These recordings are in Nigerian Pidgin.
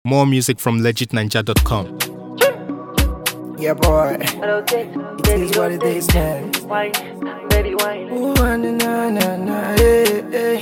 More music from legitninja.com. Yeah, boy. Rotate, It baby, is what it rotate. is, man. Wine, baby, wine. Ooh, na na na na, hey, hey.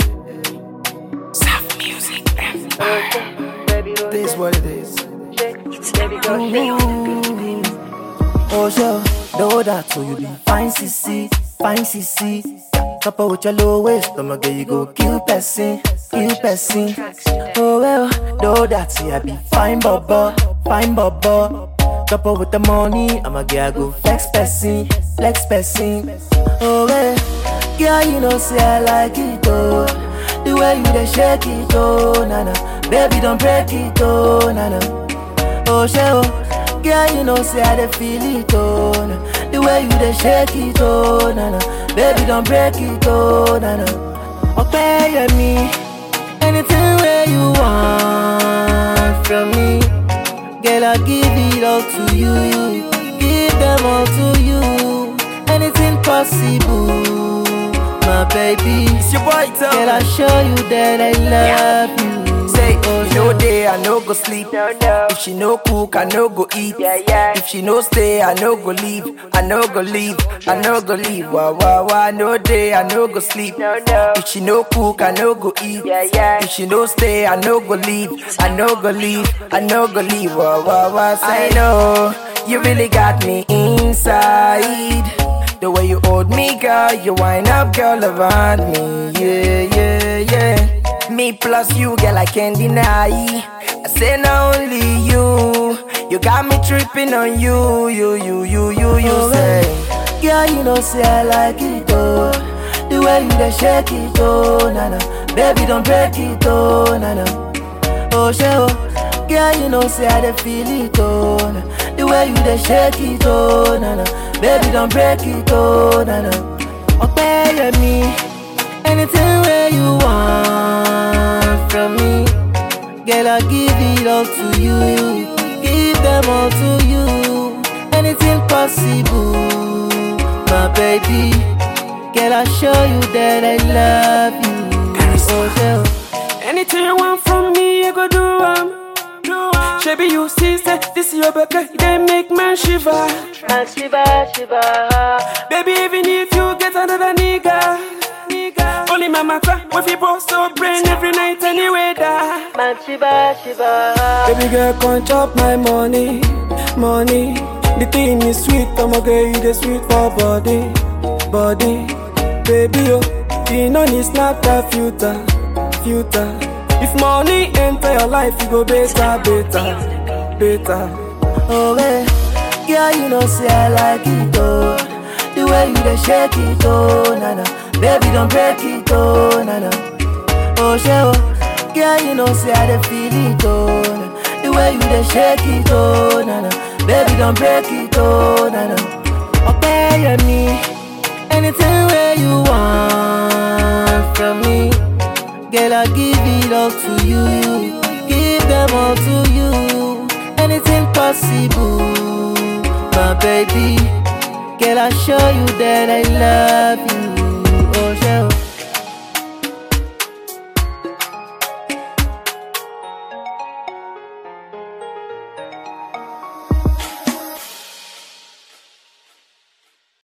Soft music, Rotate, baby, It is rotate. what it is. Shake, baby, go shake. Oh, sure. Know that, so you be fine, CC, fine, CC. Couple with your low waist, I'ma get you go kill person, kill person. Oh, well, know that, see, I be fine, bubba, fine, bubba. Couple with the money, I'ma get go flex person, flex person. Oh, well, girl, you know, say I like it, oh. The way you dey shake it, oh, na na. Baby, don't break it, oh, na na. Oh, she, oh, girl, you know, say I dey feel it, oh, na. The way you dey shake it, oh, na na. Baby, don't break it, oh, na na. Okay, yeah, me. Anything where you want from me, girl, I give it all to you. you. Give them all to you. Anything possible, my baby. It's your boy, Tom. Girl, I show you that I love you. Say, Oh, you know yeah. day, I no go sleep. No, no. If she no cook, I no go eat. Yeah, yeah. If she no stay, I no go leave. I no go leave. I no go leave. Wah wah wah. No day, I no go sleep. No, no. If she no cook, I no go eat. Yeah, yeah. If she no stay, I no go leave. I no go leave. I no go leave. Wah wah wah. Say, I know you really got me inside. The way you hold me, girl, you wind up, girl, around me. Yeah, yeah, yeah. Me plus you, girl, I can't deny. I say not only you, you got me tripping on you, you, you, you, you, you Oh, say. baby. Girl, you know, say I like it, oh. The way you dey shake it, oh, na na. Baby, don't break it, oh, na na. Oh, she, oh. Girl, you know, say I dey feel it, oh, na. The way you dey shake it, oh, na na. Baby, don't break it, oh, na na. Okay, yeah, me. Anything where you want from me, girl, I give it all to you. Give them all to you. Anything possible, my baby. Girl, I show you that I love you. Oh, yeah. Anything you want from me, I go do am. Shabby, you see, say this your baby, they make man shiver. Man, shiba, shiba. Baby, even if you get another nigga, nigga. only my matter. If you both so brain every night, anyway, da. Man, shiba, shiba. Baby girl, come chop my money, money. The thing is sweet, I'ma get you the sweet for body, body. Baby, oh, you know need snap that filter, filter. If money enter your life, you go better, better, better. Oh, hey. Girl, you know, say I like it, oh. The way you dey shake it, oh, na na. Baby, don't break it, oh, na na. Oh, she, oh. Girl, you know, say I dey feel it, oh, na. The way you dey shake it, oh, na na. Baby, don't break it, oh, na na. Okay, yeah, me. Anything where you want from me, girl, I give it all to you. you. Give them all to you. Anything possible, my baby. Girl, I show you that I love you.